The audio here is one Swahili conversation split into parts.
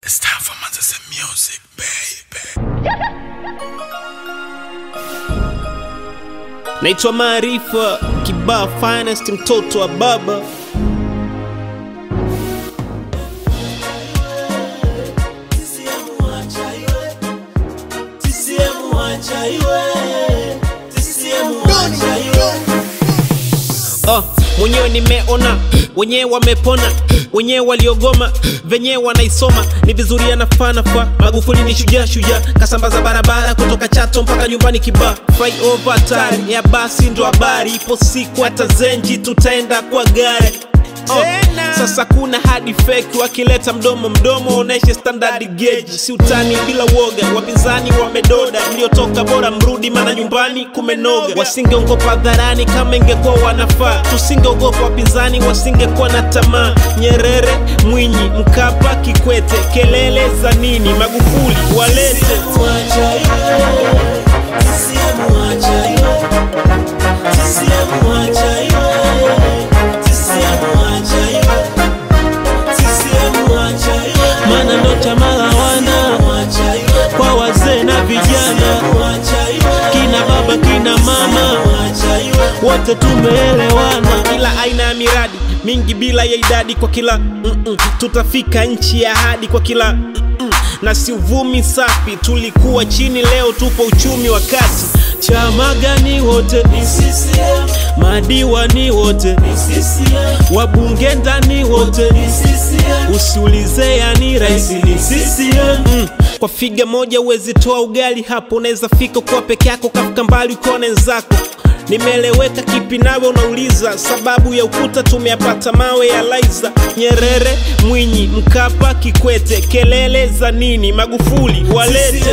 It's time for Manchester music, baby. naitwa Maarifa Kibaa Finest, mtoto wa baba. Oh, mwenyewe nimeona wenyewe wamepona wenyewe waliogoma venyewe wanaisoma ni vizuri anafanafa magufuli ni shujaa shujaa kasambaza barabara kutoka chato mpaka nyumbani kibaa flyover tari ya basi ndo habari ipo siku hata zenji tutaenda kwa gari Oh, sasa kuna hadi feki wakileta mdomo mdomo oneshe standard gauge si utani bila woga wapinzani wamedoda mliotoka bora mrudi mana nyumbani kumenoga wasingeogopa hadharani kama ingekuwa wanafaa tusingeogopa wapinzani wasingekuwa na tamaa nyerere mwinyi mkapa kikwete kelele za nini magufuli walete mana ndo chama la wana kwa wazee na vijana kina baba kina mama wote tumeelewana kila aina ya miradi mingi bila ya idadi kwa kila mm-mm. tutafika nchi ya hadi kwa kila mm-mm. na si uvumi safi tulikuwa chini leo tupo uchumi wa kati chama gani wote madiwani wote wabunge ndani wote usiulize yani raisi ni CCM mm. kwa figa moja uwezi toa ugali hapo unaweza fika kuwa peke yako kafika mbali ukiwa na wenzako nimeeleweka kipi nawe unauliza sababu ya ukuta tumeyapata mawe ya laiza nyerere mwinyi mkapa kikwete kelele za nini magufuli walete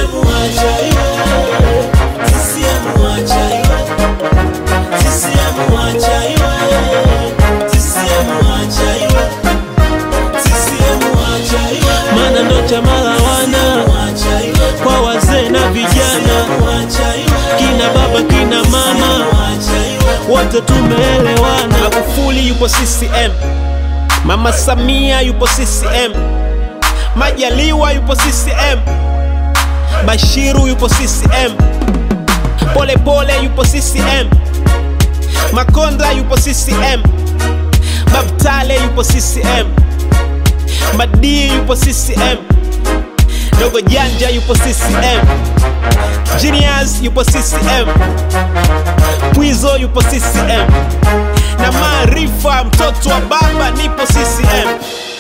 mana ndo chama la wana kwa wazee na vijana kina baba kina mama wote tumeelewana magufuli yupo ccm mama samia yupo ccm majaliwa yupo ccm bashiru yupo ccm polepole pole yupo ccm makonda yupo ccm babtale yupo ccm madii yupo ccm dogo janja yupo ccm genius yupo ccm pwizo yupo ccm na maarifa mtoto wa baba nipo ccm